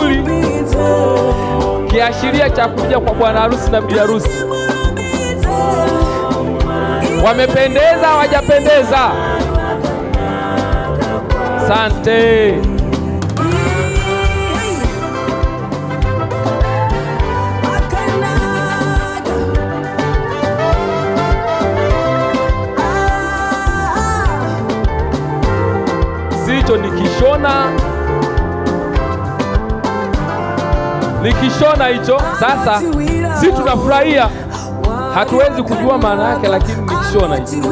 kimulimuli, kiashiria cha kuja kwa bwana harusi na bibi harusi. Wamependeza hawajapendeza? Sante. Sicho nikishona nikishona hicho. Sasa si tunafurahia, hatuwezi kujua maana yake, lakini nikishona hicho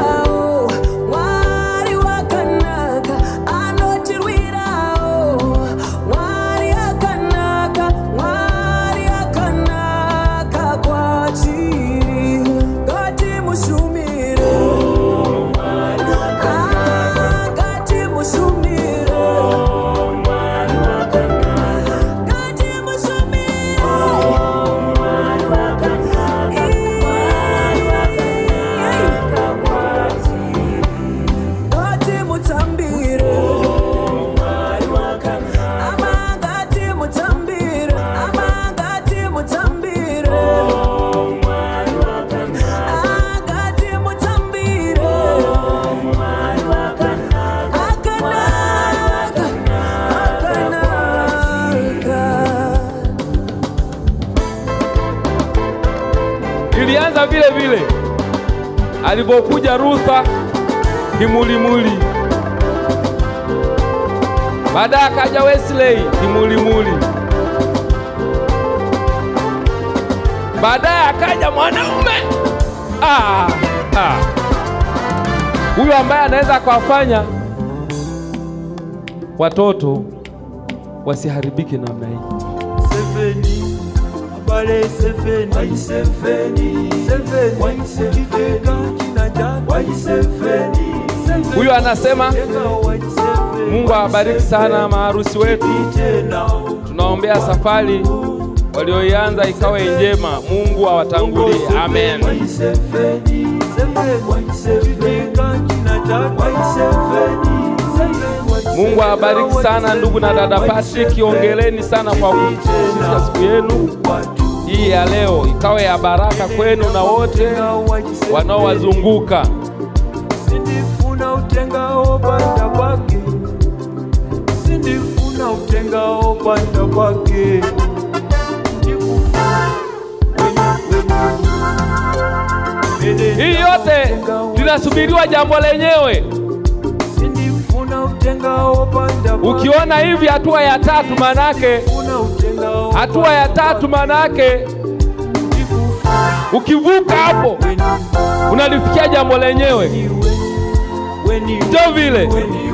ilianza vile vile alipokuja Rutha kimulimuli, baadaye akaja Wesley kimulimuli, baadaye akaja mwanaume ah, ah. Huyu ambaye anaweza akawafanya watoto wasiharibike namna hii. Seveni, habari seveni, wai seveni, seveni, wai seveni, kina jana, wai seveni, seveni, Huyu anasema tena wai seveni, Mungu awabariki sana maharusi wetu. tena Tunaombea safari walioianza ikawe njema. Mungu awatangulie. Amen. wai seveni, seveni, wai seveni, kina jana, wai seveni, seveni, wai Mungu awabariki sana ndugu na dada Patrick, ongeleni sana kwa kushirika siku yenu watu hii ya leo, ikawe ya baraka kwenu na wote wanaowazunguka. sindifuna utengao banda kwake sindifuna utengao banda kwake Hii yote linasubiriwa jambo lenyewe. sindifuna utengao banda kwake Ukiona hivi hatua ya tatu, manake Sindifuna utengao hatua ya tatu, manake ukivuka hapo unalifikia jambo lenyewe. Ndio vile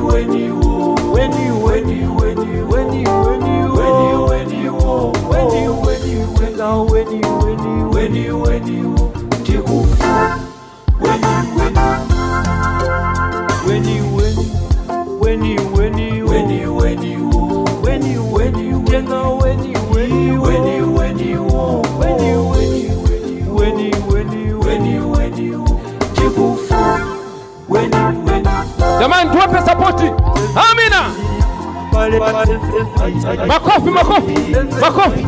jamani, tuwape sapoti. Amina, makofi, makofi, makofi.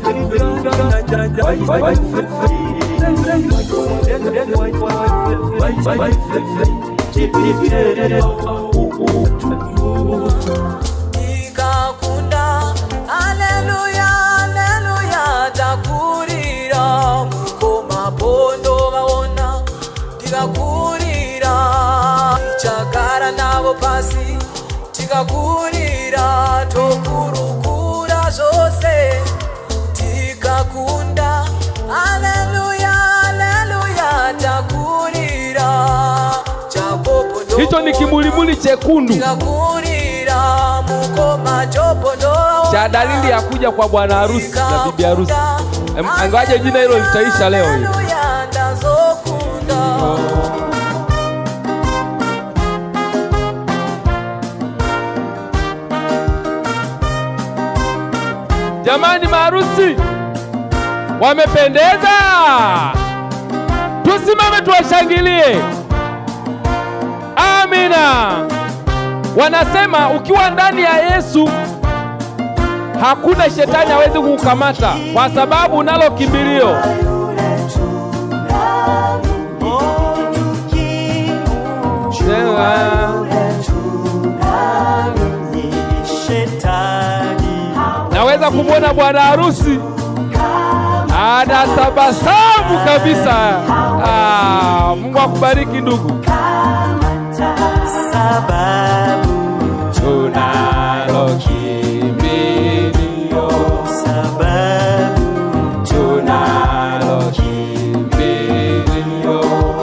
ikakunda aleluya aleluya takurira muko mapondo vaona tikakurira chagara navo pasi tikakurira tokurukura zvose tikakunda aleluya aleluya takurira chapopondo Hicho ni kimulimuli chekundu tikakurira mukoma chopondo cha dalili ya kuja kwa bwana harusi na bibi harusi. Em, Angawaje jina hilo litaisha leo hili. Haleluya, ndazokunda Jamani, maharusi wamependeza, tusimame tuwashangilie. Amina. Wanasema ukiwa ndani ya Yesu hakuna shetani hawezi kukukamata kwa sababu unalo kimbilio. Naweza kumwona bwana harusi anatabasamu kabisa. Ah, Mungu akubariki ndugu. sababu Tunalo kimbilio, sababu tunalo kimbilio.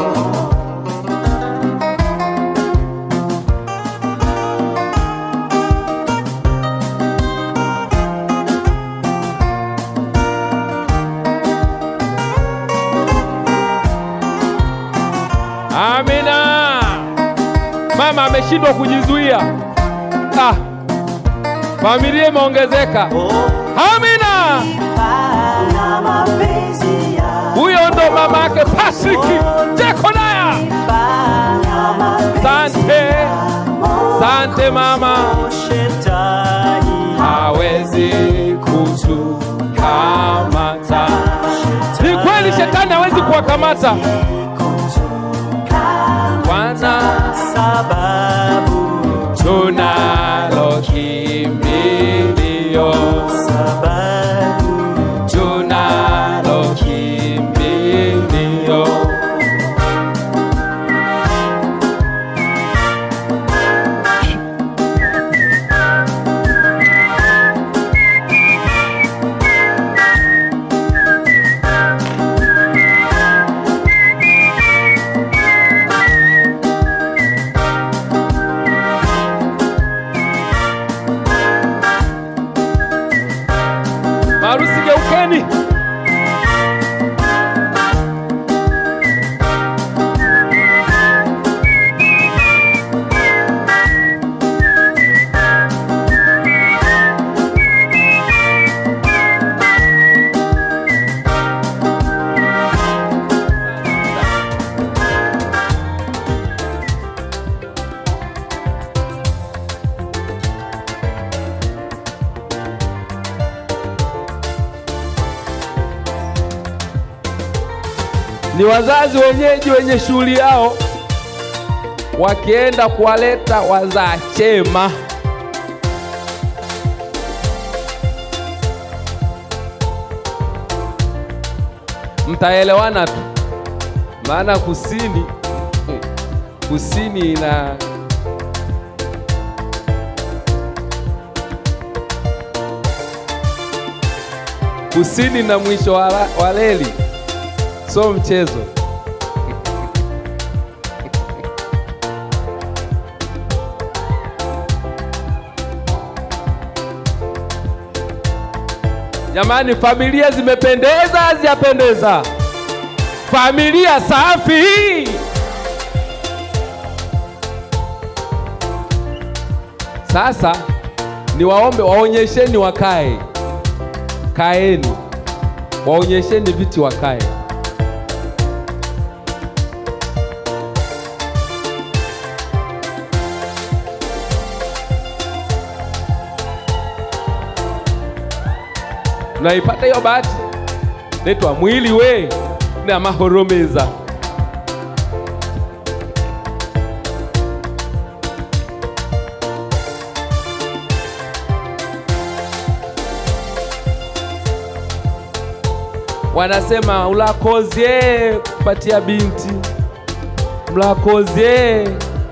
Amina. Mama ameshindwa kujizuia. Ah. Familia imeongezeka. oh, Amina. na mapenzi ya Huyo ndo mama yake Patrick Jekonaya. Sante, sante mama, shetani hawezi kutukamata. Ni kweli shetani hawezi kuwakamata, kwanza sababu tunalo kimbilio, sababu tunalo kimbilio. Marusi, geukeni. ni wazazi wenyeji wenye shughuli yao wakienda kuwaleta wazaa chema. Mtaelewana tu, maana kusini kusini ina kusini na mwisho wa la- wa reli so mchezo. Jamani, familia zimependeza, hazijapendeza? Familia safi. Sasa niwaombe, waonyesheni wakae, kaeni, waonyesheni viti wakae. Naipata hiyo bahati, naitwa mwili we na mahoromeza. Wanasema ulakozie kupatia binti, mlakozie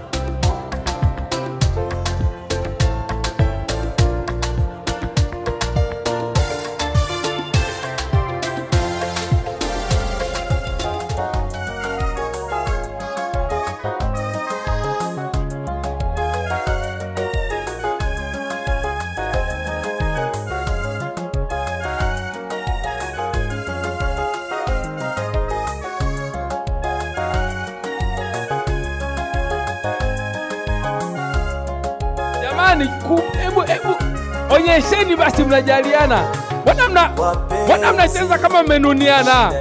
Jamani, ku- hebu hebu onyesheni basi, mnajaliana. Mbona mna mbona mnacheza kama mmenuniana?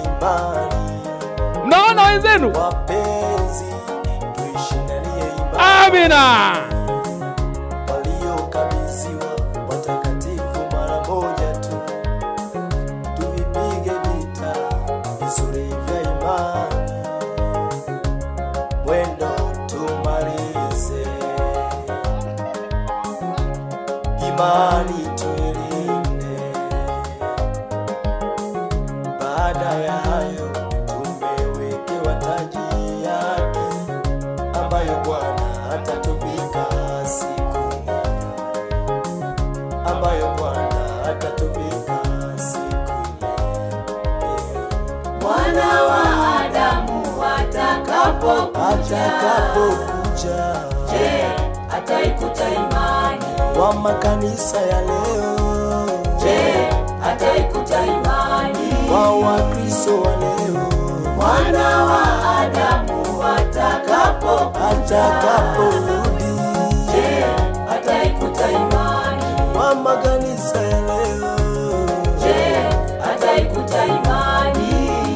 Mnaona wenzenu? wapenzi tuishi ndani ya ibada Amina. waliokabidhiwa watakatifu atatuvika siku mwana wa Adamu atakapokuja, atakapokuja je, ataikuta imani? wa makanisa ya leo Je, ataikuta imani? wa wakristo wa leo Mwana wa Adamu atakapokuja, atakaporudi je, ataikuta imani? wa makanisa ya leo Je, ataikuta imani?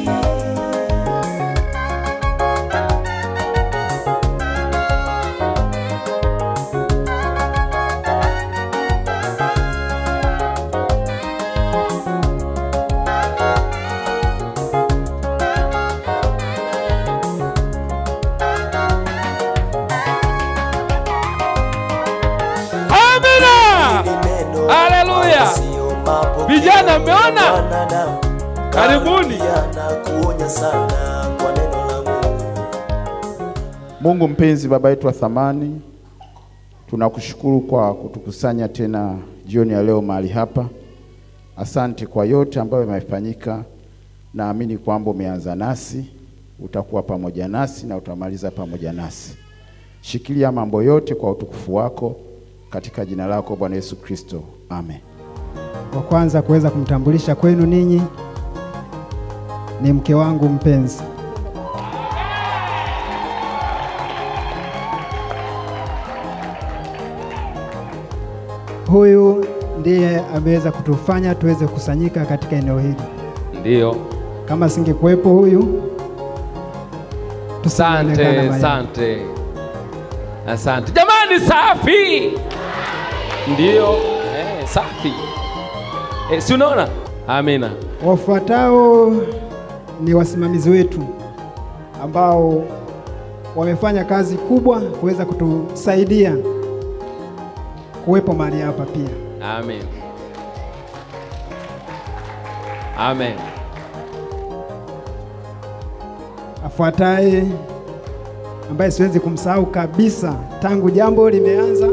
Amina. Ni neno Haleluya. sio mapokeo Vijana, mmeona? ya wanadamu. Karibuni. Karibia na kuonya sana kwa neno la Mungu Mungu mpenzi, baba yetu wa thamani, tunakushukuru kwa kutukusanya tena jioni ya leo mahali hapa. Asante kwa yote ambayo yamefanyika. Naamini kwamba umeanza nasi, utakuwa pamoja nasi na utamaliza pamoja nasi. Shikilia mambo yote kwa utukufu wako, katika jina lako Bwana Yesu Kristo, amen. wa kwanza kuweza kumtambulisha kwenu ninyi ni mke wangu mpenzi. Huyu ndiye ameweza kutufanya tuweze kukusanyika katika eneo hili. Ndiyo. Kama singekuwepo huyu, tusingeonekana Asante, mahali. asante, asante jamani, safi. Ndiyo, eh, safi. Eh, si unaona? Amina. Wafuatao ni wasimamizi wetu ambao wamefanya kazi kubwa kuweza kutusaidia kuwepo mahali hapa pia. Amen. Amen. Afuataye ambaye siwezi kumsahau kabisa tangu jambo limeanza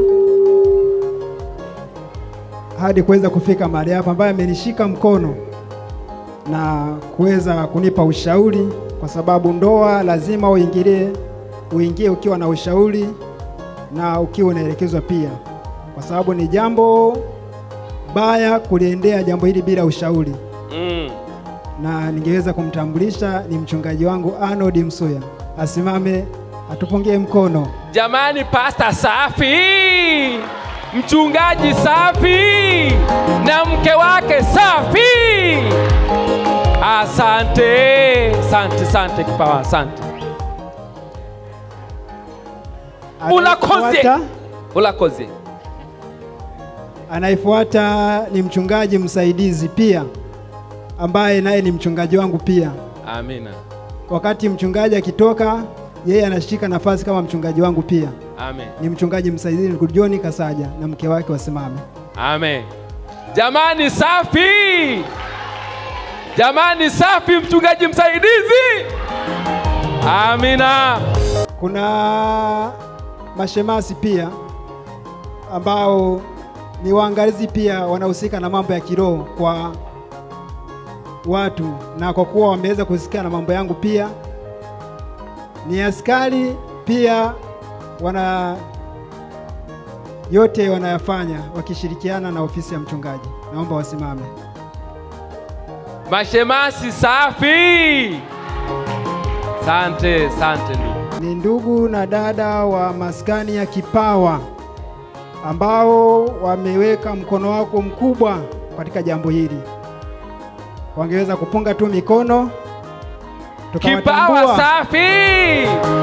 hadi kuweza kufika mahali hapa, ambaye amenishika mkono na kuweza kunipa ushauri, kwa sababu ndoa lazima uingilie, uingie ukiwa na ushauri na ukiwa unaelekezwa pia, kwa sababu ni jambo baya kuliendea jambo hili bila ushauri Mm. na ningeweza kumtambulisha ni mchungaji wangu Arnold Msuya, asimame atupungie mkono. Jamani, pasta safi, mchungaji safi, na mke wake safi. Asante, asante, asante kipawa, asante. Ulakoze, Anayefuata- ulakoze. Anayefuata ni mchungaji msaidizi pia, ambaye naye ni mchungaji wangu pia. Amina, Wakati mchungaji akitoka, yeye anashika nafasi kama mchungaji wangu pia. amen, Ni mchungaji msaidizi ndugu John Kasaja na mke wake wasimame. amen. Jamani, safi, jamani, safi, mchungaji msaidizi. Amina. Kuna mashemasi pia ambao ni waangalizi pia wanahusika na mambo ya kiroho kwa watu, na kwa kuwa wameweza kusikia na mambo yangu pia, ni askari pia, wana yote wanayafanya wakishirikiana na ofisi ya mchungaji. Naomba wasimame. Mashemasi safi. Sante, sante ndugu. ni ndugu na dada wa maskani ya Kipawa ambao wameweka mkono wako mkubwa katika jambo hili. Wangeweza kupunga tu mikono Kipawa tukawatambua. safi.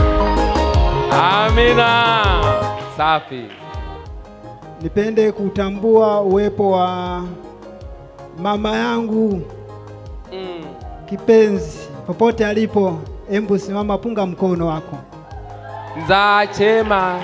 Amina. Safi. Nipende kutambua uwepo wa mama yangu Mm. kipenzi popote alipo. Embu simama, punga mkono wako. Za chema.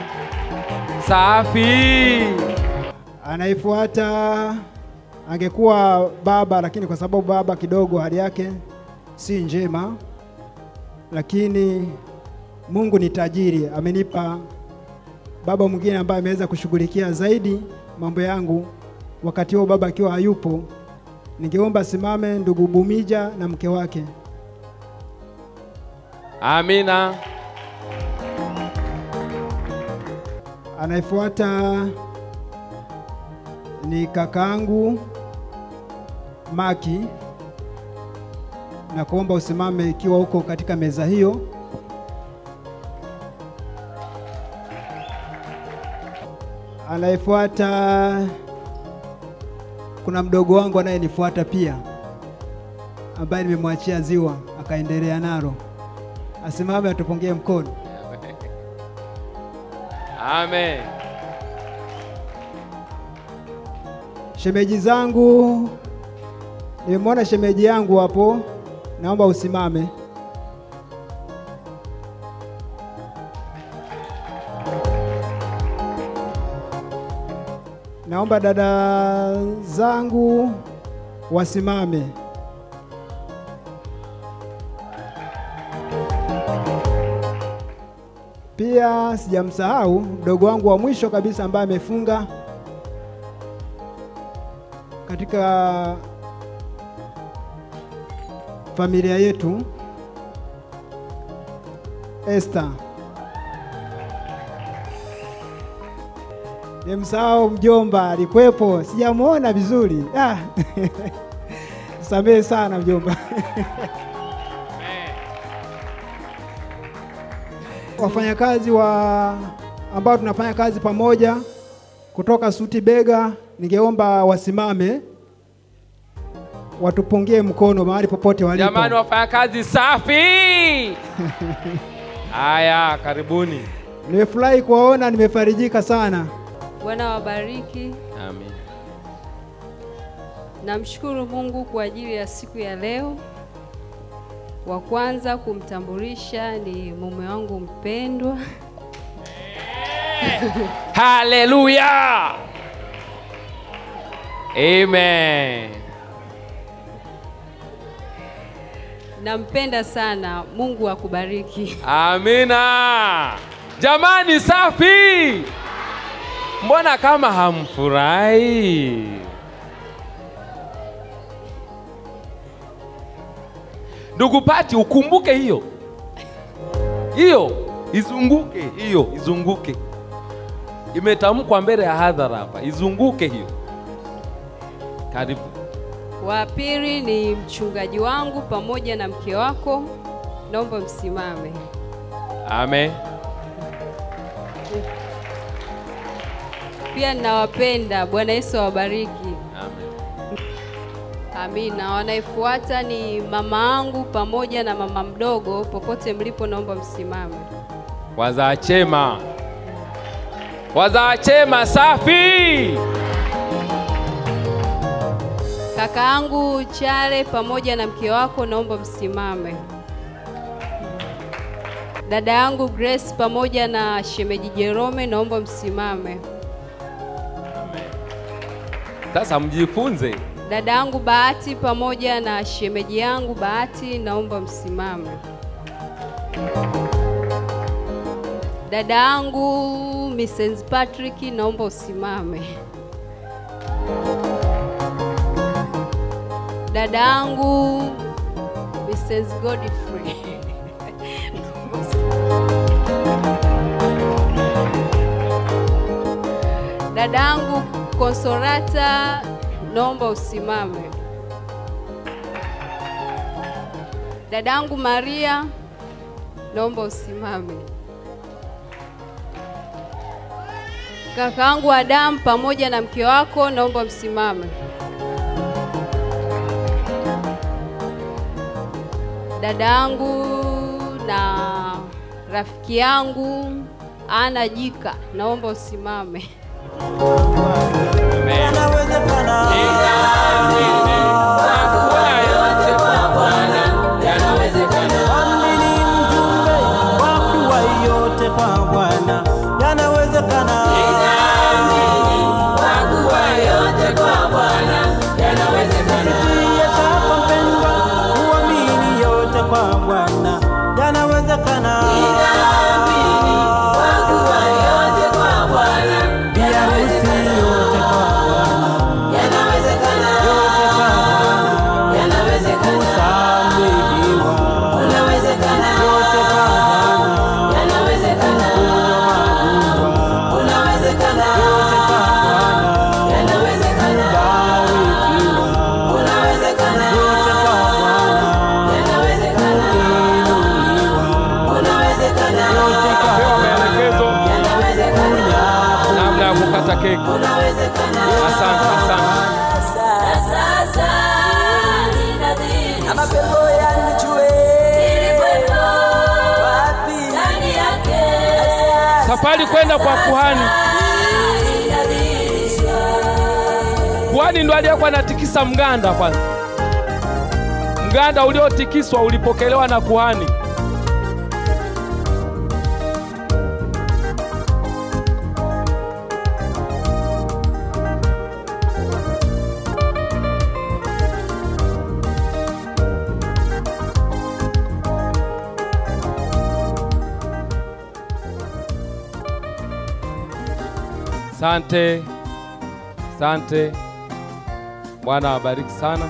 Safi. Anayefuata angekuwa baba, lakini kwa sababu baba kidogo hali yake si njema, lakini Mungu ni tajiri, amenipa baba mwingine ambaye ameweza kushughulikia zaidi mambo yangu wakati huo baba akiwa hayupo, ningeomba simame ndugu Bumija na mke wake. Amina. Anayefuata ni kakaangu Maki, na kuomba usimame ikiwa uko katika meza hiyo. Anayefuata kuna mdogo wangu anayenifuata pia, ambaye nimemwachia ziwa akaendelea nalo, asimame atupungie mkono. Amen. Shemeji zangu, nimemwona shemeji yangu hapo, naomba usimame. Naomba dada zangu wasimame. Pia sijamsahau mdogo wangu wa mwisho kabisa ambaye amefunga katika familia yetu, Esther. Nimsahau mjomba, alikuwepo, sijamwona vizuri. Ah. Samehe sana mjomba. Wafanyakazi wa ambao tunafanya kazi pamoja kutoka Suti Bega, ningeomba wasimame watupungie mkono mahali popote walipo. Jamani, wafanya kazi safi. Haya, karibuni. Nimefurahi kuwaona, nimefarijika sana. Bwana wabariki. Amen. Namshukuru Mungu kwa ajili ya siku ya leo. Wa kwanza kumtambulisha ni mume wangu mpendwa. Haleluya. Amen. Nampenda sana. Mungu akubariki. Amina. Jamani, safi. Mbona kama hamfurahi? Ndugu Pati, ukumbuke hiyo hiyo, izunguke hiyo, izunguke. Imetamkwa mbele ya hadhara hapa, izunguke hiyo. Karibu. Wa pili ni mchungaji wangu pamoja na mke wako. Naomba msimame. Amen. Pia ninawapenda. Bwana Yesu awabariki. Amen. Amina. Wanayefuata ni mama angu pamoja na mama mdogo. Popote mlipo, naomba msimame. Wazaa chema, wazaa chema, safi. Kaka yangu Chale pamoja na mke wako, naomba msimame. Dada yangu Grace pamoja na shemeji Jerome, naomba msimame. Sasa mjifunze. Dada yangu Bahati pamoja na shemeji yangu Bahati, naomba msimame. Dada yangu Mrs. Patrick, naomba usimame. Dada yangu Mrs. Godfrey. naomba usimame. Dada yangu Konsolata, naomba usimame. Dadangu Maria, naomba usimame. Kakaangu Adamu pamoja na mke wako, naomba msimame. Dadangu na rafiki yangu Ana Jika, naomba usimame. Amini mjumbe wa kuwa yote kwa Bwana yanawezekana. Sikia chako mpendwa, uamini yote kwa Bwana yanawezekana. Bi harusi yote kwa Bwana Kubali kwenda kwa kuhani. Kuhani ndo aliyekuwa anatikisa mganda kwanza. Mganda uliotikiswa ulipokelewa na kuhani. Sante, sante. Bwana awabariki sana.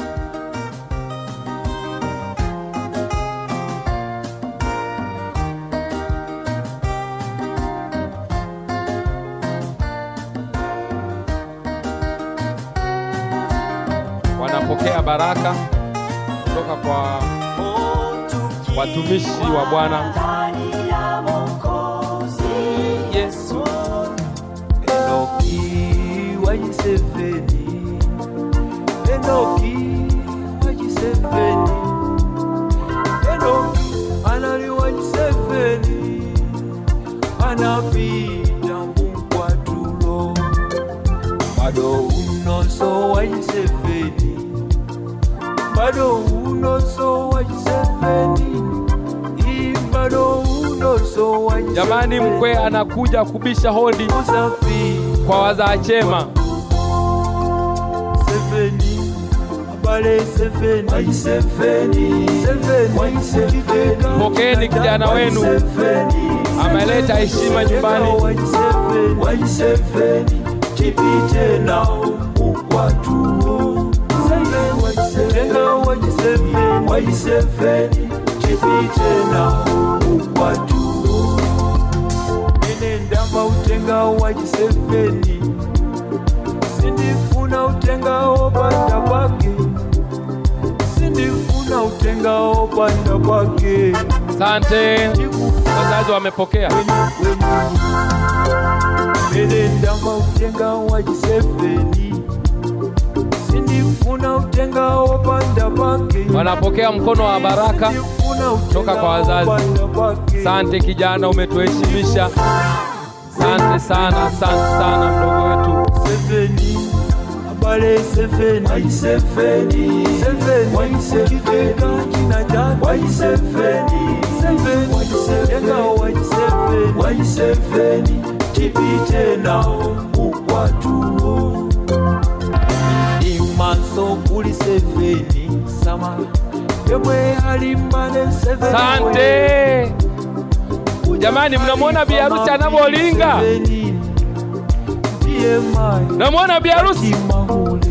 Wanapokea baraka kutoka kwa watumishi wa Bwana Yesu. Enoki wajiseveni, Enoki wajiseveni, Enoki anali wajiseveni, anapita mukwatulo, bado unoso wajiseveni, bado unoso wajiseveni, i bado unoso wajiseveni. Jamani, mkwe anakuja kubisha hodi Usafi kwa wazaa chema. Seveni, abale seveni, waji seveni, seveni, waji seveni. Pokeeni kijana wenu, Seveni, ameleta heshima nyumbani. waji seveni, waji seveni, tipite nao ukwatuo. Seveni, waji seveni, tenga waji seveni, waji seveni, tipite nao ukwatuo. Ene ndamba utenga waji seveni, sindifuna utengawo panda pake sindifuna utengawo panda pake Asante, wazazi wamepokea. ene ndamba utenga wa jisefeni sindifuna utengawo panda pake Wanapokea mkono wa baraka. Sindifuna toka kwa wazazi. utengawo panda pake. Asante kijana, umetuheshimisha. Asante sana, asante sana mdogo wetu. Seveni, abale seveni, waji seveni, seveni, waji seveni, kina jana, waji seveni, seveni, waji seveni, waji seveni, waji seveni, tipite nao ukwatuo. Imaso kuli seveni, sama, yemwe alimbane seveni. Asante jamani, mnamwona bi harusi anavyolinga? Seveni, ndiye mai Mnamwona bi harusi? kimahule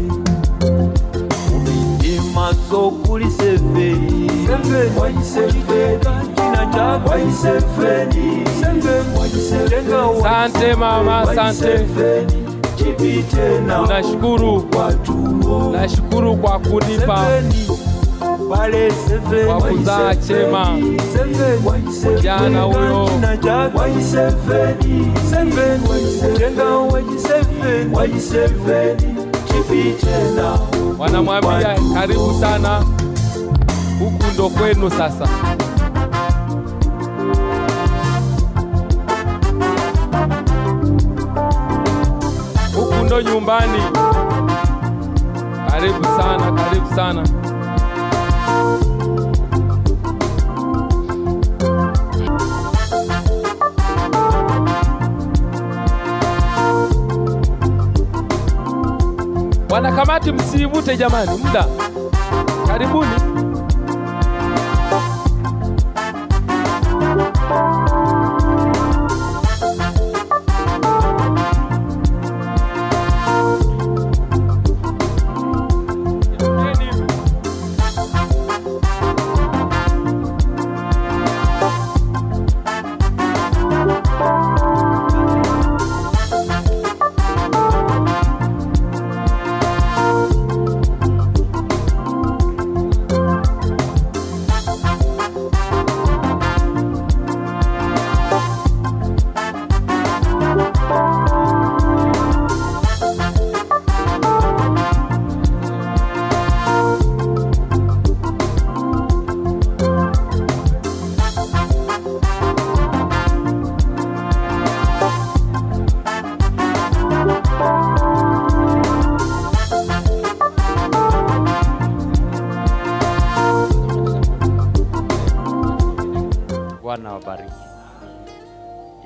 imaso kuli seveni seveni wajiseveni kina chako wajiseveni seveni wajisevenga Asante mama, asante. wajiseveni chipite na Nashukuru, watuo nashukuru kwa kunipa seveni pale seveni Kwa kuzaa chema. seveni wajiseveni Kijana huyo. kina chako wajiseveni seveni wajisevenga wajiseveni wajiseveni chipite na wanamwambia karibu sana, huku ndo kwenu sasa. Huku ndo nyumbani. Karibu sana, karibu sana. Wanakamati, msivute jamani, muda. Karibuni.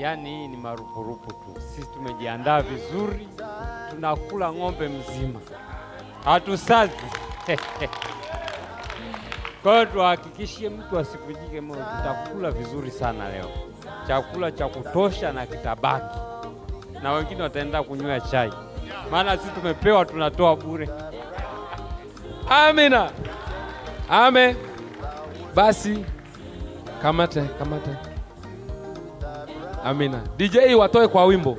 Yaani hii ni marupurupu tu. Sisi tumejiandaa vizuri, tunakula ng'ombe mzima, hatusazi. Kwa hiyo tuhakikishie mtu asikujike moyo, tutakula vizuri sana leo, chakula cha kutosha na kitabaki, na wengine wataenda kunywa chai, maana sisi tumepewa, tunatoa bure. Amina. Amen. Basi kamata kamata. Amina. DJ watoe kwa wimbo.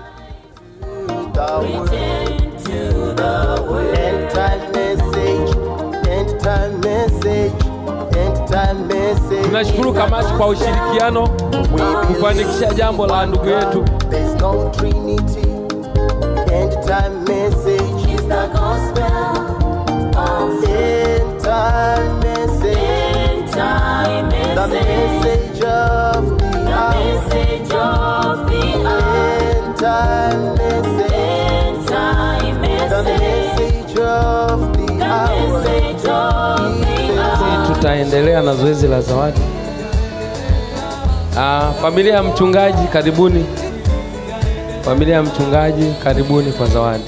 End time message, end time message, end time message. Tunashukuru kamati kwa ushirikiano kufanikisha jambo la ndugu yetu. There's no Trinity. End time message. It's the gospel of End time message. end time The message. message of the hour. Message of the hour. End time message. End time The message. message of the The hour. message of the hour. Tutaendelea na zoezi la zawadi. Ah, familia ya mchungaji karibuni. Familia ya mchungaji karibuni kwa zawadi.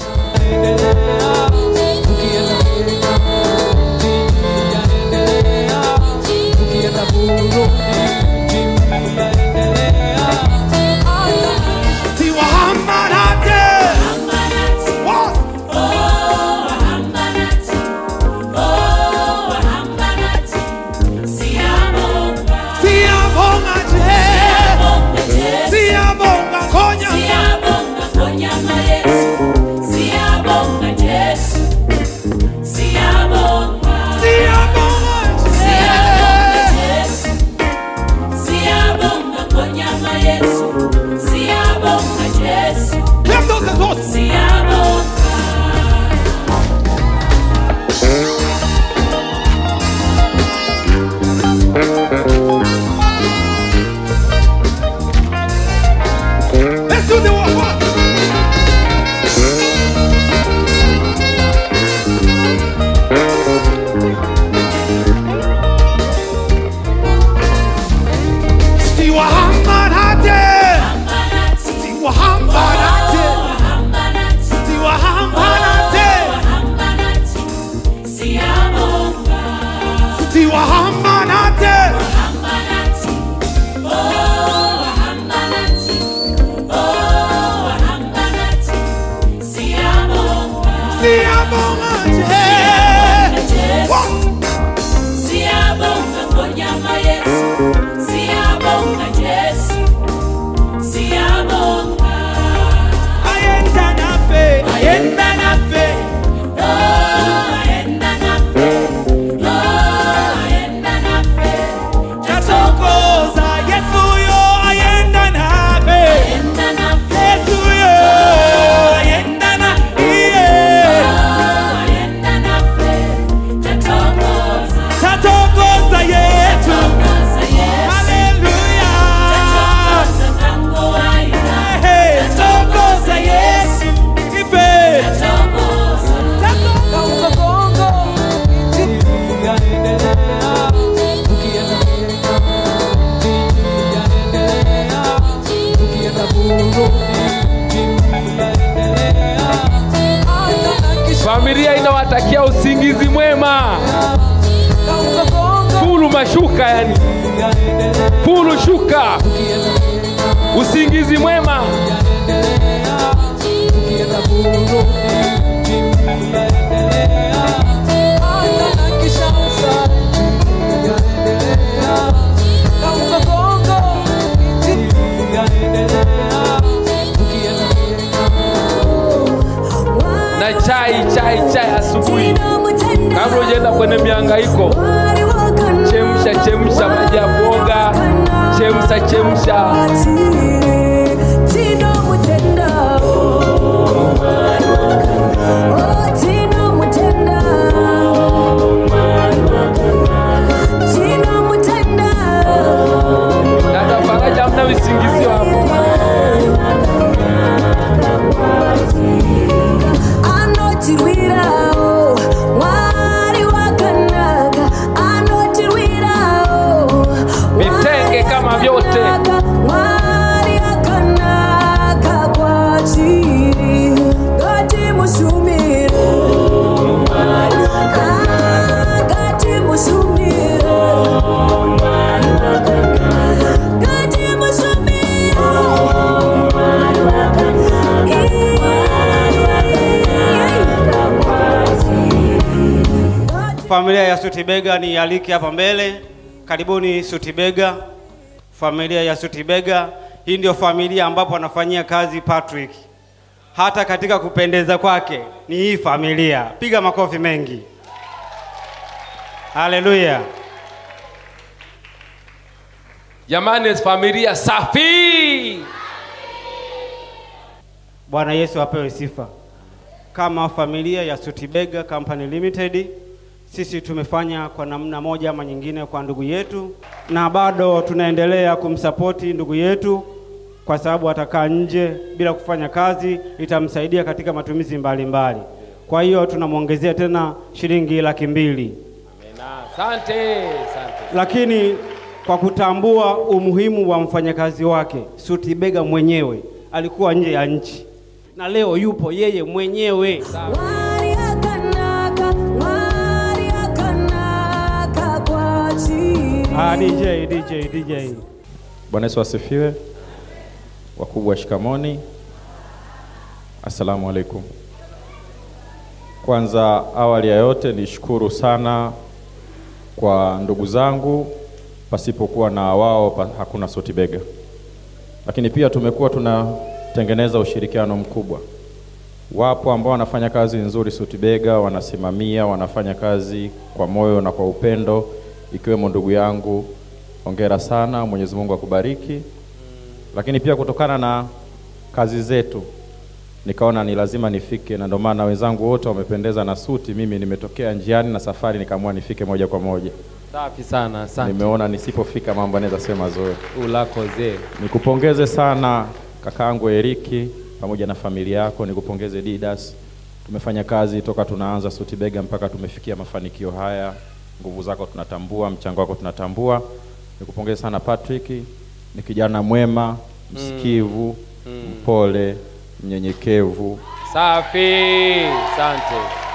Familia inawatakia usingizi mwema. Fulu mashuka yani. Fulu shuka. Usingizi mwema. Na chai chai chai asubuhi. Kabla hujaenda kwenye mihangaiko. Chemsha chemsha maji ya kuoga. Chemsha chemsha. Dada Faraja hamna visingizio hapo. Vitenge kama vyote. familia ya Sutibega ni aliki hapa mbele. Karibuni Sutibega, familia ya Sutibega. Hii ndio familia ambapo anafanyia kazi Patrick. Hata katika kupendeza kwake ni hii familia. Piga makofi mengi. Haleluya. Jamani, familia safi. Bwana Yesu apewe sifa. Kama familia ya Sutibega Company Limited, sisi tumefanya kwa namna moja ama nyingine kwa ndugu yetu, na bado tunaendelea kumsapoti ndugu yetu, kwa sababu atakaa nje bila kufanya kazi, itamsaidia katika matumizi mbalimbali mbali. Kwa hiyo tunamwongezea tena shilingi laki mbili Asante, asante. lakini kwa kutambua umuhimu wa mfanyakazi wake Sutibega mwenyewe alikuwa nje ya nchi na leo yupo yeye mwenyewe. Ah, DJ, DJ, DJ. Bwana Yesu asifiwe. Wakubwa shikamoni, assalamu alaikum. Kwanza awali ya yote nishukuru sana kwa ndugu zangu, pasipokuwa na wao pa, hakuna Sotibega. Lakini pia tumekuwa tunatengeneza ushirikiano mkubwa. Wapo ambao wanafanya kazi nzuri Sotibega, wanasimamia, wanafanya kazi kwa moyo na kwa upendo, ikiwemo ndugu yangu. Hongera sana, Mwenyezi Mungu akubariki. Lakini pia kutokana na kazi zetu nikaona ni lazima nifike, na ndio maana wenzangu wote wamependeza na suti. Mimi nimetokea njiani na safari, nikaamua nifike moja kwa moja. Safi sana, asante. Nimeona nisipofika mambo anaweza sema zoe. Ulako zee. Nikupongeze sana kakaangu Eriki pamoja na familia yako, nikupongeze Didas. Tumefanya kazi toka tunaanza Sutibega mpaka tumefikia mafanikio haya. Nguvu zako tunatambua, mchango wako tunatambua. Nikupongeze sana Patrick, ni kijana mwema, msikivu, mpole, mnyenyekevu. Safi, asante.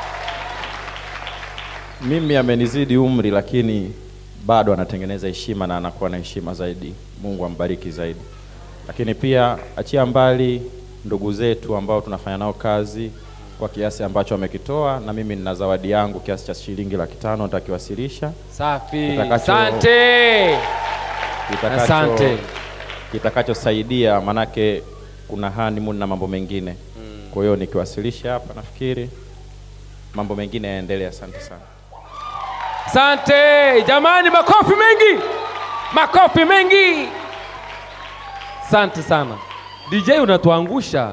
Mimi amenizidi umri, lakini bado anatengeneza heshima na anakuwa na heshima zaidi. Mungu ambariki zaidi. Lakini pia achia mbali ndugu zetu ambao tunafanya nao kazi kwa kiasi ambacho amekitoa, na mimi nina zawadi yangu kiasi cha shilingi laki tano nitakiwasilisha. Safi, Kitakacho- asante. kitakacho- Asante. kitakachosaidia manake kuna honeymoon na mambo mengine kwa hiyo nikiwasilisha hapa nafikiri mambo mengine yaendelee asante sana Asante jamani, makofi mengi, makofi mengi. Asante sana DJ, unatuangusha.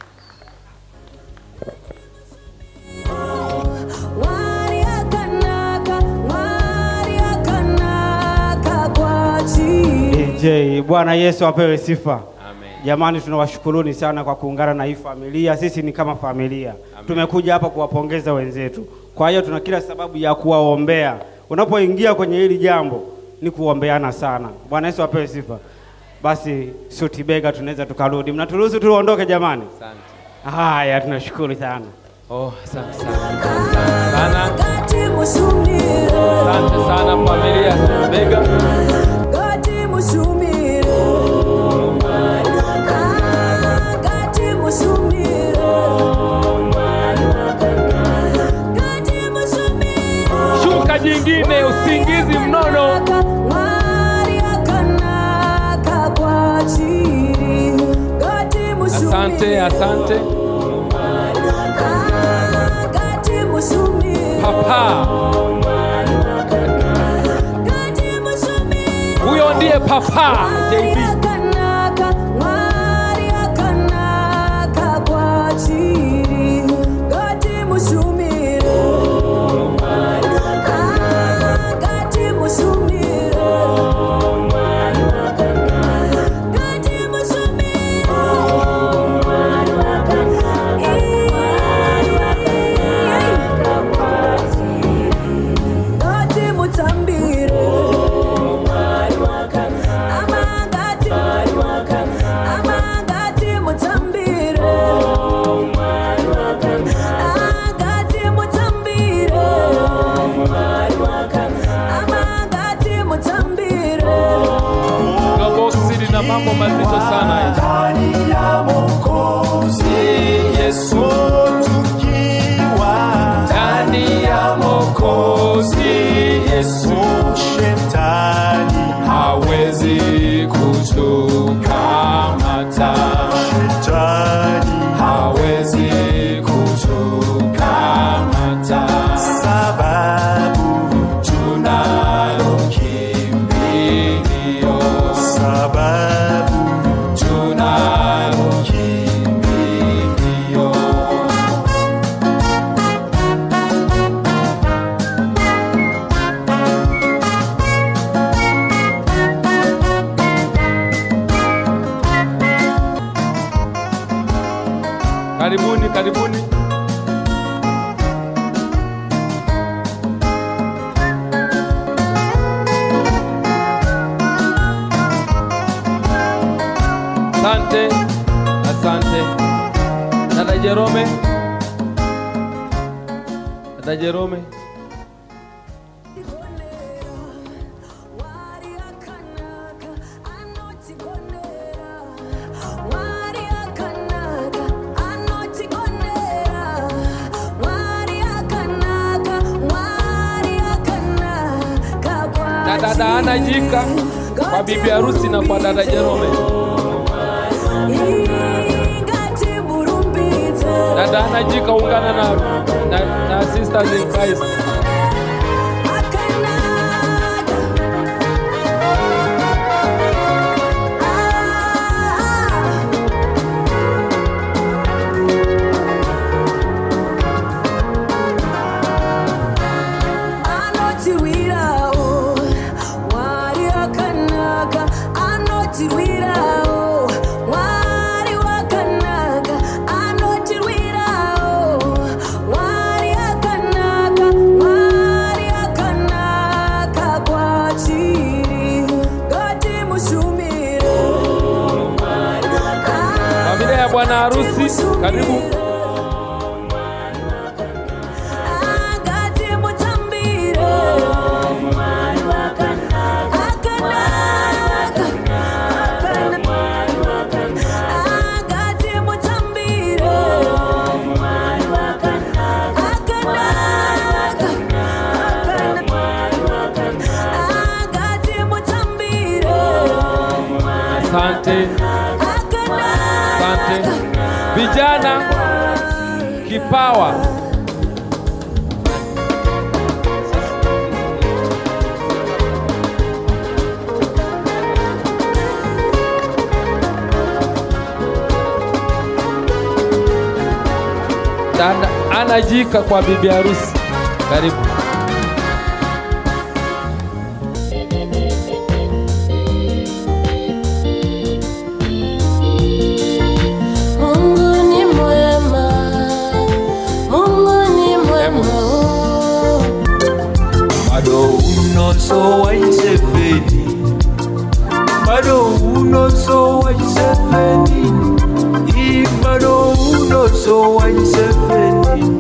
DJ, Bwana Yesu apewe sifa. Jamani, tunawashukuruni sana kwa kuungana na hii familia. Sisi ni kama familia, tumekuja hapa kuwapongeza wenzetu. Kwa hiyo tuna kila sababu ya kuwaombea. Unapoingia kwenye hili jambo ni kuombeana sana. Bwana Yesu apewe sifa. Basi Sutibega tunaweza tukarudi, mnaturuhusu tuondoke jamani? Asante. Haya, tunashukuru sana. Oh, asante sana. Asante sana. Asante sana familia ya Sutibega. Shuka jingine, usingizi mnono. Asante, asante. Papa. Huyo ndiye Papa JB. Yesu shetani hawezi kutukamata, shetani hawezi kutukamata, sababu tunalo kimbilio, sababu tunalo kimbilio. Karibuni, karibuni. Asante, asante. Dada Jerome, dada Jerome. na dada Ana Jika kwa bibi harusi na kwa dada Jerome. Dada Ana Jika ungana na, na, na sisters in Christ. Familia ya bwana harusi, karibu. Asante, asante vijana, kipawa. Dada Ana Jika kwa bibi harusi, karibu. Mungu ni mwema, Mungu ni mwema. bado unoso wa Iseveni, bado unoso wa Iseveni, i bado unoso wa Iseveni,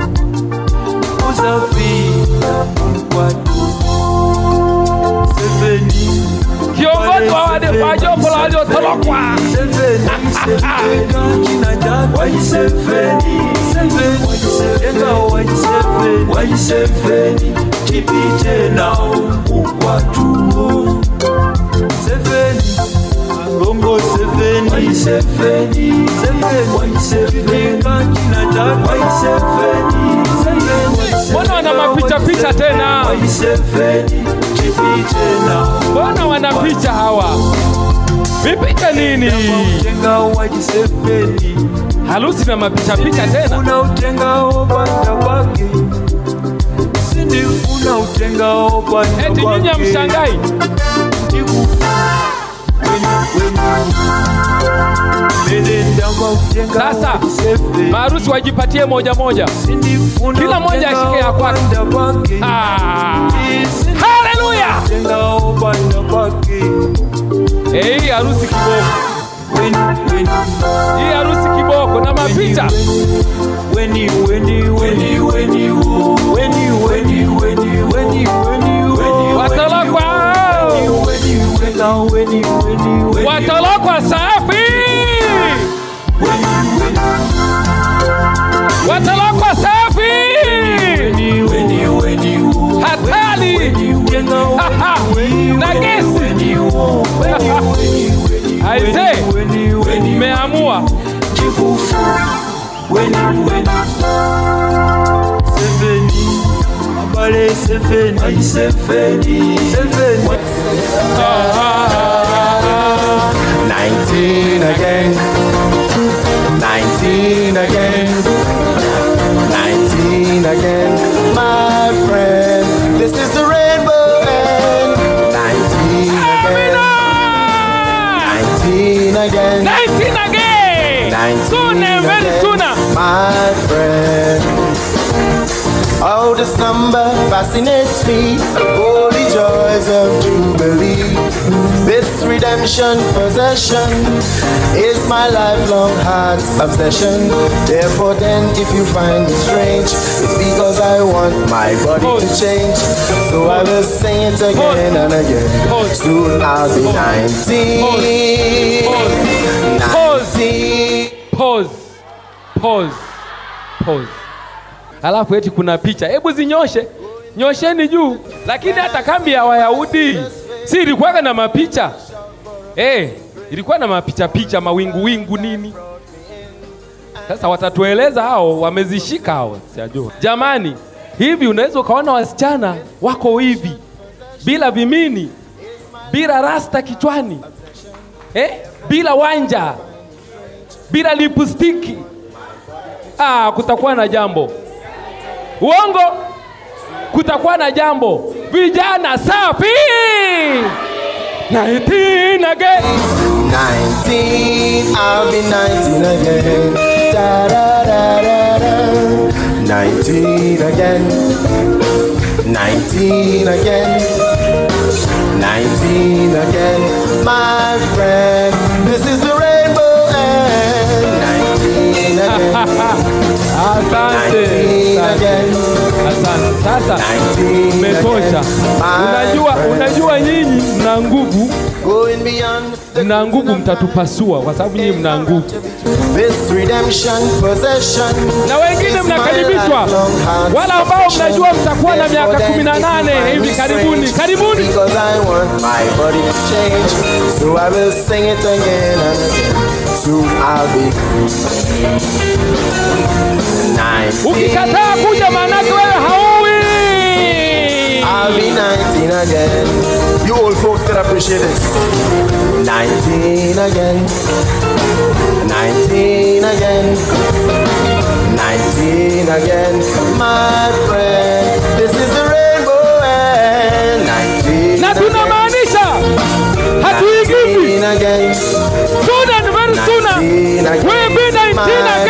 uzapita mkwatu Seveni, Kiongozi wa wale wa jopo la waliotolokwa. Seveni, Seveni, jina chako wa Iseveni, Seveni, jenga wa Iseveni, wa Iseveni, tipite nao ukwatu Seveni, Longo Seveni, wa Iseveni, Seveni, wa Iseveni, jina chako wa Iseveni, Seveni, Mbona wana mapicha picha tena? wa Iseveni, tipite nao Mbona wana picha hawa? Vipicha nini? Jenga wa Iseveni, Harusi na mapicha picha tena? unautengao banda bake sindifuna utengao banda Eti nyinyi hamshangai? Sasa maharusi wajipatie moja moja, kila moja ashike ya kwake. Ah. Haleluya! Eh, hii harusi kiboko, hii harusi kiboko na mapicha Weni, weni, weni, weni, wo. Weni, weni, weni, weni, weni, wo. Watolokwa. Weni, weni, weni, weni, weni, weni. watolokwa safi, watolokwa safi, hatari Aisee, mmeamua Chifufu, weni weni Seveni, abale seveni Ay seveni, seveni 19 again. 19 again. 19 again. My friend, this is the rainbow end. 19 again. 19 again. 19 again. 19 Soon and very again. sooner. My friend. Oh, this number fascinates me. Holy joys of Jubilee. This redemption possession is my lifelong heart's obsession. Therefore, then, if you find me strange, it's because I want my body to change. So I will sing it again and again. Soon I'll be 19. 19. Pause. Pause. Pause. Alafu eti kuna picha, hebu zinyoshe, nyosheni juu. Lakini hata kambi ya Wayahudi si ilikuwaga na mapicha eh, ilikuwa na mapicha picha, mawingu wingu nini. Sasa watatueleza hao, wamezishika hao, sijajua. Jamani, hivi unaweza ukaona wasichana wako hivi bila vimini, bila rasta kichwani eh, bila wanja, bila lipstiki. Ah, kutakuwa na jambo. Uongo, kutakuwa na jambo. Vijana safi 19 again. 19, I'll be 19 again. Da da da da da. 19 again. 19 again. 19 again. My friend, this is the rainbow end. 19 again. Asante. 19 again. Asante. Sasa umetosha. Unajua, unajua nyinyi mna nguvu, Going beyond mna nguvu, mtatupasua kwa sababu nyinyi mna nguvu. this redemption possession. Na wengine mnakaribishwa, wala ambao mnajua mtakuwa na miaka 18 hivi karibuni. Karibuni. Because I want my body to change. So I will sing it again and again. Soon I'll be 19. Ukikataa kuja maanake wewe hauwi. I'll be 19 again. You old folks can appreciate this. 19 again. 19 again. 19 again. My friend, this is the rainbow end. 19 Na tunamaanisha hatuigizi. 19 again. Soon and very sooner. 19 again. We'll be 19 again.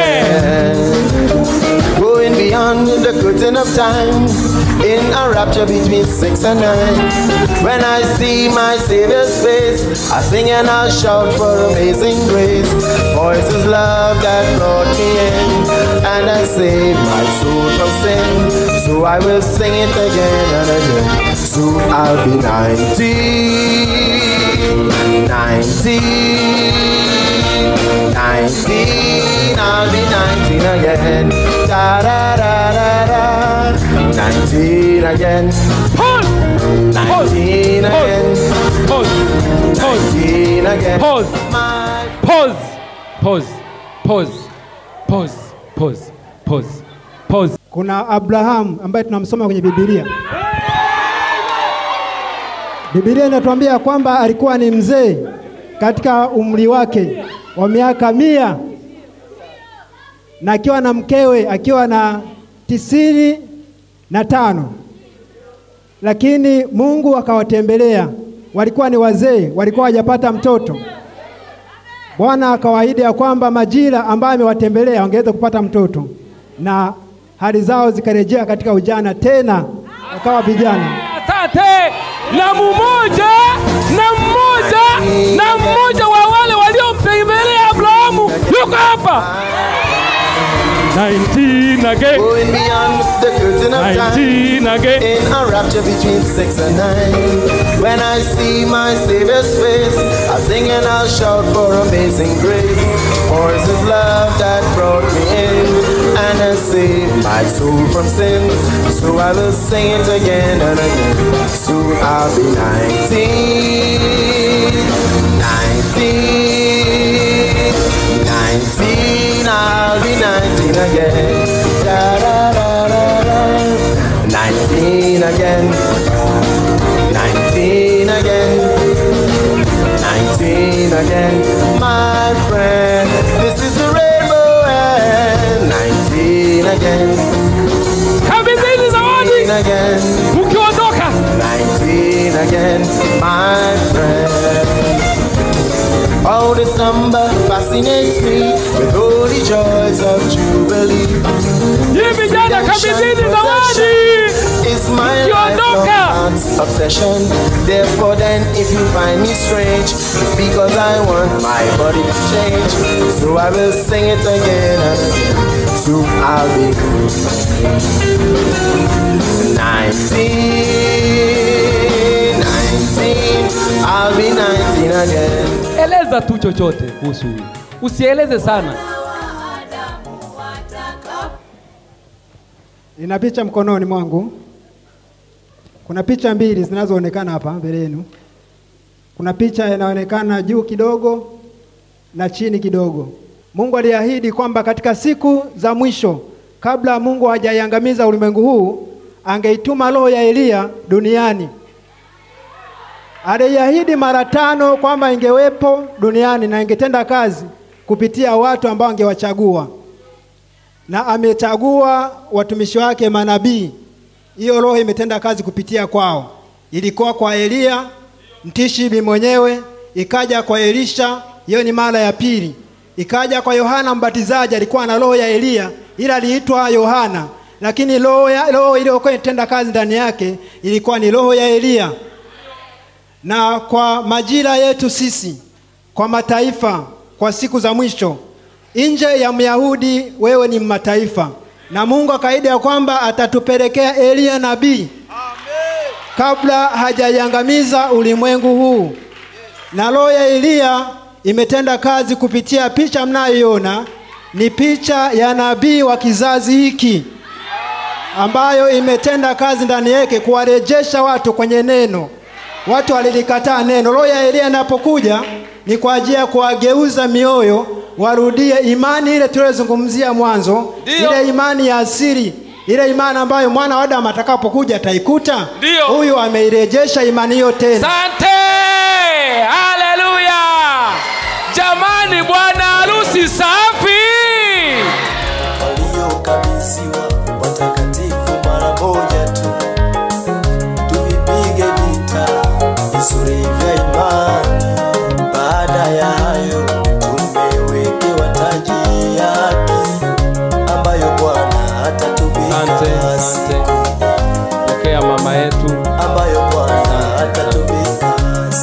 Going beyond the curtain of time in a rapture between six and nine. When I see my Savior's face, I sing and I shout for amazing grace. For it's His love that brought me in, and I saved my soul from sin. So I will sing it again and again. Soon I'll be 19, 19. 19, I'll be 19 again. Da da da da da. 19 again. 19 again. 19 again. Pause. Pause. Pause. Pause. Pause. Pause. Pause. Pause. Kuna Abraham ambaye tunamsoma kwenye Biblia. Biblia inatuambia kwamba alikuwa ni mzee katika umri wake wa miaka mia na akiwa na mkewe akiwa na tisini na tano, lakini Mungu akawatembelea. Walikuwa ni wazee, walikuwa hawajapata mtoto. Bwana akawaahidi ya kwamba majira ambayo amewatembelea wangeweza kupata mtoto, na hali zao zikarejea katika ujana tena, wakawa vijana. Asante. Na mmoja na mmoja na mmoja wa wale waliomtembelea Abrahamu yuko hapa. 19 again. Going beyond the curtain of 19 time again. in a rapture between six and nine. When I see my Savior's face, I sing and I'll shout for amazing grace. For it's His love that brought me in and has saved my soul from sin. So I will sing it again and again. Soon I'll be 19, 19. again. Da da da da da. Nineteen again. Nineteen again. Nineteen again. My friend, this is the rainbow end. Nineteen again. Kabidhini zawadi again. mkiondoka. 19 again, my friend. Oh, this number fascinates me with all the joys of Jubilee. Hii vijana kabidhini zawadi It's my mkiondoka. lifelong obsession. Therefore, then, if you find me strange, it's because I want my body to change. So I will sing it again and again. Soon I'll be 19, 19, I'll be 19 again. Eleza tu chochote kuhusu huyu, usieleze sana. Nina picha mkononi mwangu. Kuna picha mbili zinazoonekana hapa mbele yenu. Kuna picha inaonekana juu kidogo na chini kidogo. Mungu aliahidi kwamba katika siku za mwisho, kabla Mungu hajaiangamiza ulimwengu huu, angeituma roho ya Eliya duniani. Aliahidi mara tano kwamba ingewepo duniani na ingetenda kazi kupitia watu ambao angewachagua na amechagua watumishi wake manabii. Hiyo roho imetenda kazi kupitia kwao. Ilikuwa kwa Eliya Mtishibi mwenyewe, ikaja kwa Elisha, hiyo ni mara ya pili. Ikaja kwa Yohana Mbatizaji, alikuwa na roho ya Eliya, ila aliitwa Yohana, lakini roho ya- roho iliyokuwa inatenda kazi ndani yake ilikuwa ni roho ya Eliya. Na kwa majira yetu sisi, kwa mataifa, kwa siku za mwisho, nje ya Myahudi wewe ni mataifa, na Mungu akaahidi ya kwamba atatupelekea Eliya nabii kabla hajaiangamiza ulimwengu huu. Na roho ya Eliya imetenda kazi kupitia picha mnayoiona, ni picha ya nabii wa kizazi hiki ambayo imetenda kazi ndani yake kuwarejesha watu kwenye neno. Watu walilikataa neno. Roho ya Eliya inapokuja ni kwa ajili ya kuwageuza mioyo warudie imani ile tuliyozungumzia mwanzo, Ndiyo. ile imani ya asili, ile imani ambayo mwana wa Adamu atakapokuja ataikuta. Ndiyo. Huyu ameirejesha imani hiyo tena. Sante, haleluya! Jamani, bwana harusi safi. waliokabidhiwa watakatifu mara moja tu, tuvipige vita vizuri vya imani. Baada ya hayo tumewekewa taji ya haki ambayo Bwana atatuvika Asante, asante. Pokea mama yetu. ambayo Bwana atatuvika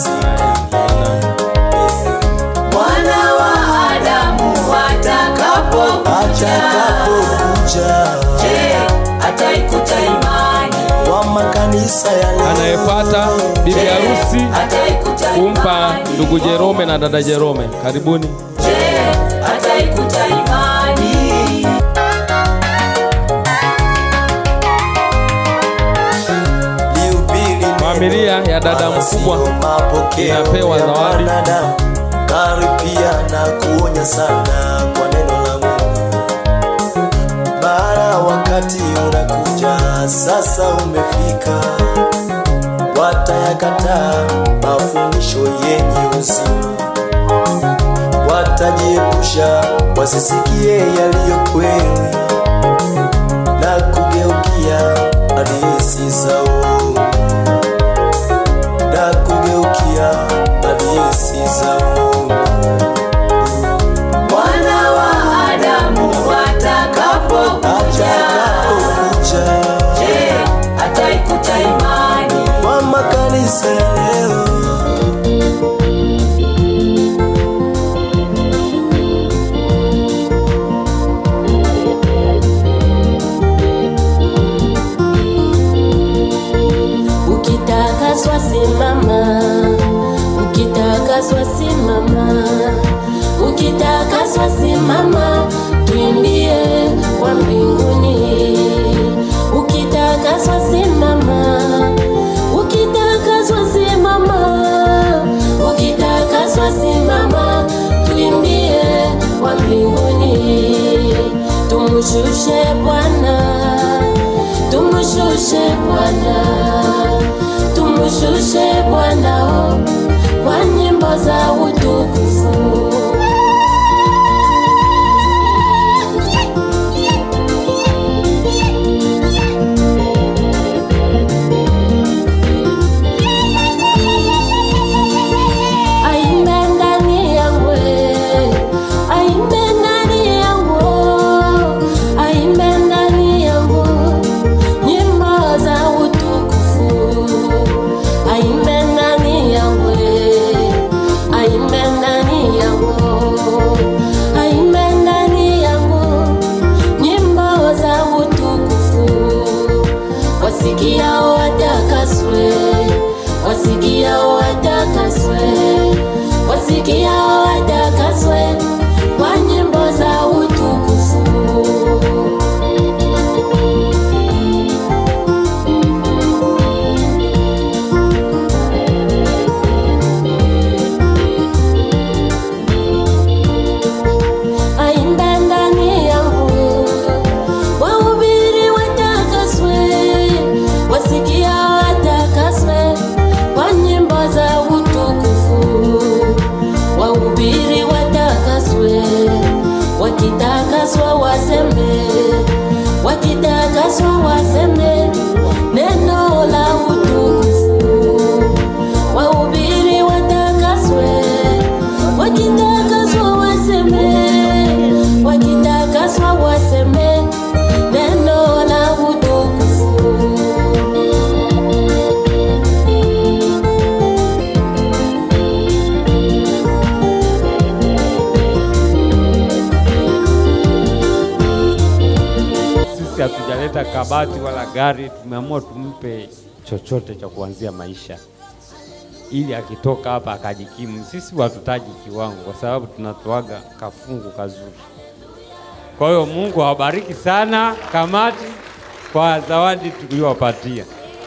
Mwana wa Adamu atakapokuja, atakapokuja je, ataikuta imani? wa makanisa ya leo Anayepata bibi harusi Ataikuta kumpa imani? ndugu Jerome na dada Jerome. Karibuni. Je, ataikuta imani? Familia ya dada mkubwa inapewa zawadi. karipia na kuonya sana kwa neno la Mungu. Mara wakati unakuja sasa umefika, watayakataa mafundisho yenye uzima, watajiepusha wasisikie yaliyo kweli na kugeukia hadithi za uongo na kugeukia hadithi za uongo. Mwana wa Adamu atakapokuja, je, ataikuta imani? Kwa makanisa ya leo Ukitakaswa simama, ukitakaswa simama, ukitakaswa simama, tuimbie kwa mbinguni. Ukitakaswa simama, ukitakaswa simama, ukitakaswa simama, tuimbie kwa mbinguni. Tumshukuru tumushushe Bwana, tumushushe Bwana, tumushushe Bwana oh, kwa nyimbo za utukufu. Aimbe ndani yangu, aimbe ndani yangu, aimbe ndani yangu nyimbo za utukufu. Aimbe ndani yangu, aimbe ndani yangu, aimbe ndani yangu nyimbo za utukufu. Wasikia watakaswe, wasikia watakaswe, wasikia watakaswe kwa nyimbo za utukufu. Aimbe ndani yangu, wahubiri watakaswe, wasikia watakaswe kwa nyimbo za utukufu. Wahubiri watakaswe, wakitakaswa waseme, wakitakaswa waseme neno la utukufu. Wahubiri watakaswe, wakitakaswa waseme, wakitakaswa waseme neno la utukufu. Sisi hatujaleta kabati wala gari, tumeamua tumpe chochote cha kuanzia maisha ili akitoka hapa akajikimu. Sisi hatutaji kiwango, kwa sababu tunatoaga kafungu kazuri. Kwa hiyo Mungu awabariki sana kamati kwa zawadi tuliyowapatia.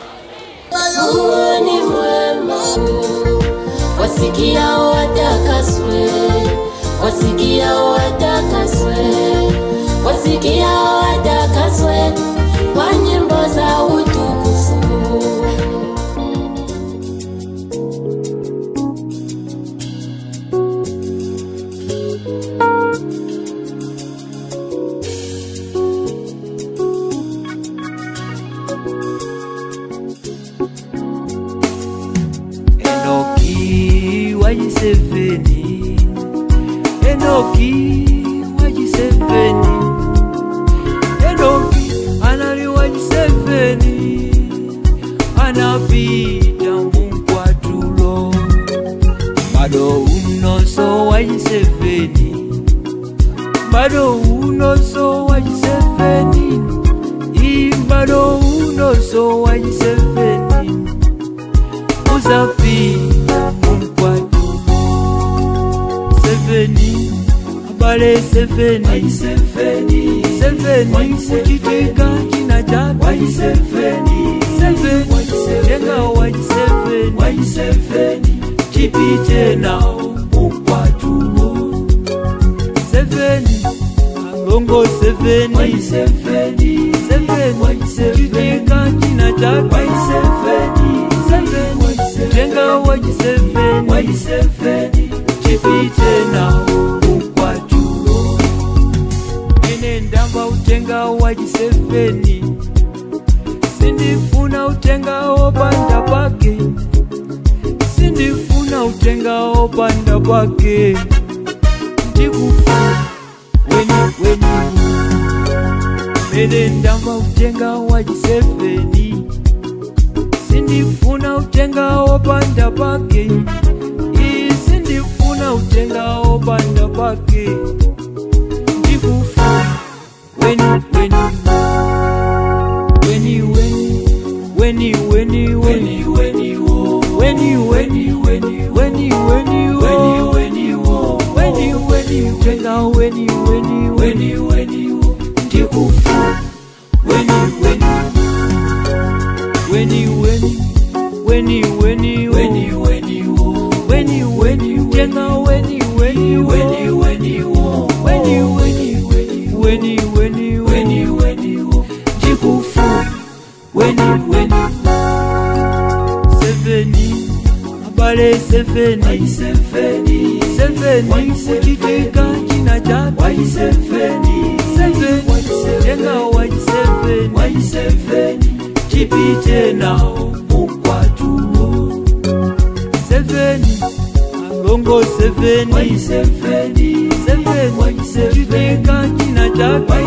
Mungu ni mwema, wasikia watakaswe, wasikia watakaswe, wasikia watakaswe kwa nyimbo za utukufu. Enoki wajiseveni Enoki wajiseveni Enoki anali wajiseveni anapita munkwatulo bado unoso wajiseveni bado unoso wajiseveni i bado unoso wajiseveni uzapita munkwatu seveni abale seveni seveni kuchitika china chake seveni tenga waji seveni chipite nao munkwatumo seveni alongo seveni seveni chitika china chake seveni tenga waji seveni chipite nao munkwatumo ene ndamba utenga waji seveni sindifuna utenga opanda pake sindifuna utenga opanda pake ndikufa weni weni mene ndamba utenga waji seveni sindifuna utenga opanda pake ii sindifuna utenga opanda pake ndikufa weni weni weni weni weni weni weni weni wo weni weni weni weni weni wo weni wo weni weni tenga weni weni weni weni wo ndikufa weni weni weni weni weni weni weni weni wo weni weni tenga weni weni weni weni wo weni weni weni weni weni weni mbale seveni seveni kuchitika china chake seveni tenga waji seveni chipite nao mukwatulo seveni alongo seveni seveni kuchitika china chake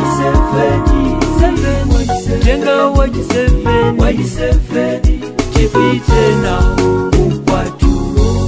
seveni tenga waji seveni chipite nao mukwatulo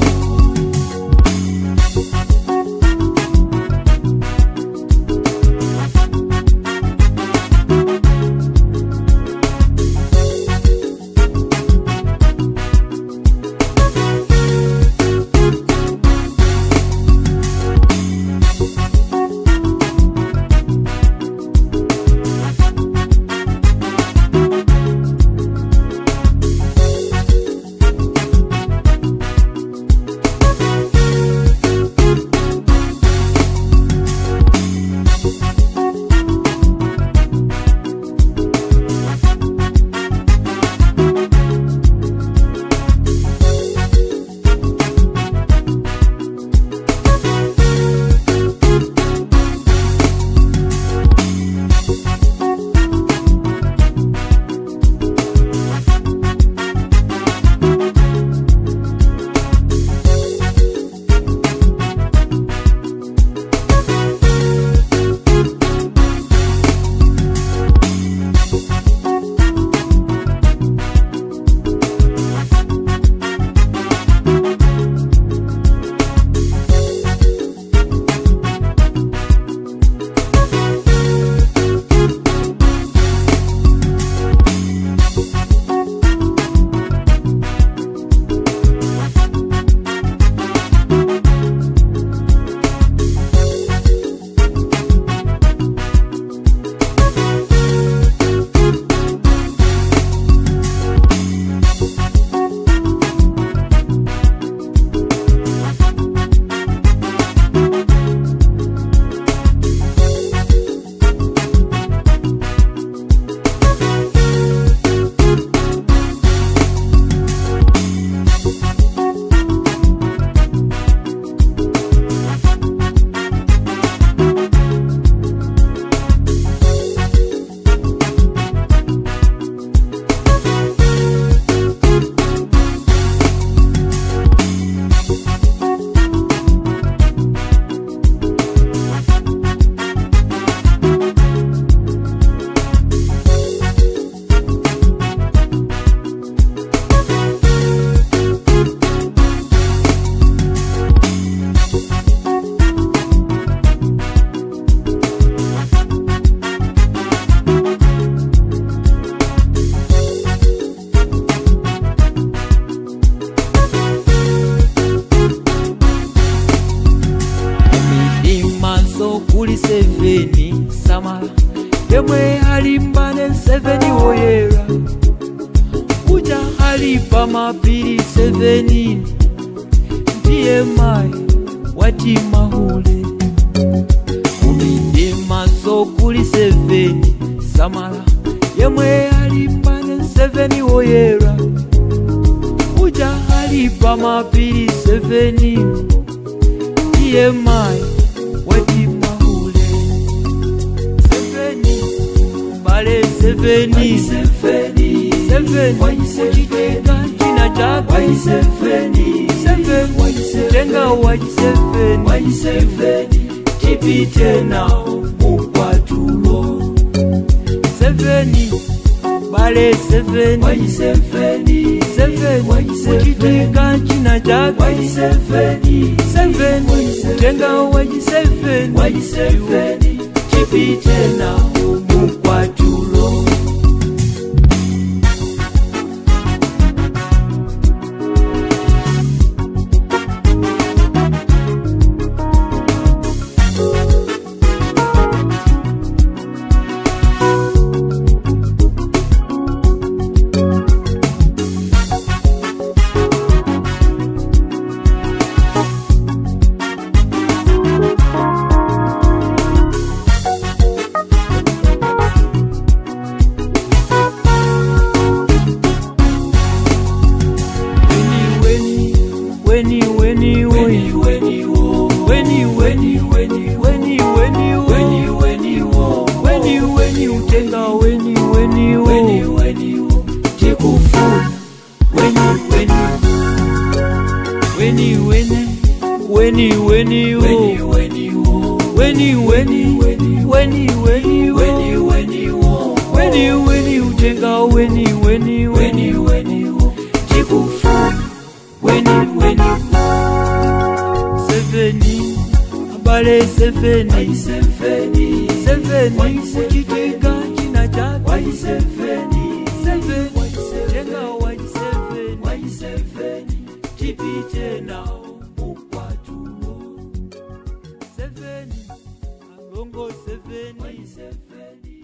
midimaso kuli seveni samala yemwe alimbane seveni woyera kuja halipa mapiri seveni ndiye mai wati mahule midimaso kuli seveni samala yemwe alimbane seveni woyera kuja halipa mapiri seveni ndiye mai wati mahule seveni mbale seveni seveni kuchitika china chake seveni tenga waji seveni chipite nao mukwatulo seveni mbale seveni seveni kuchitika china chake seveni tenga waji seveni chipite nao mukwatulo weni weni weni weni weni weni weni weni weni weni weni ujenga weni weni weni weni jikufu weni weni seveni abale seveni seveni seveni kujitega china chake seveni seveni jenga wa seveni seveni jipite nao ukwatuo seveni alongo seveni seveni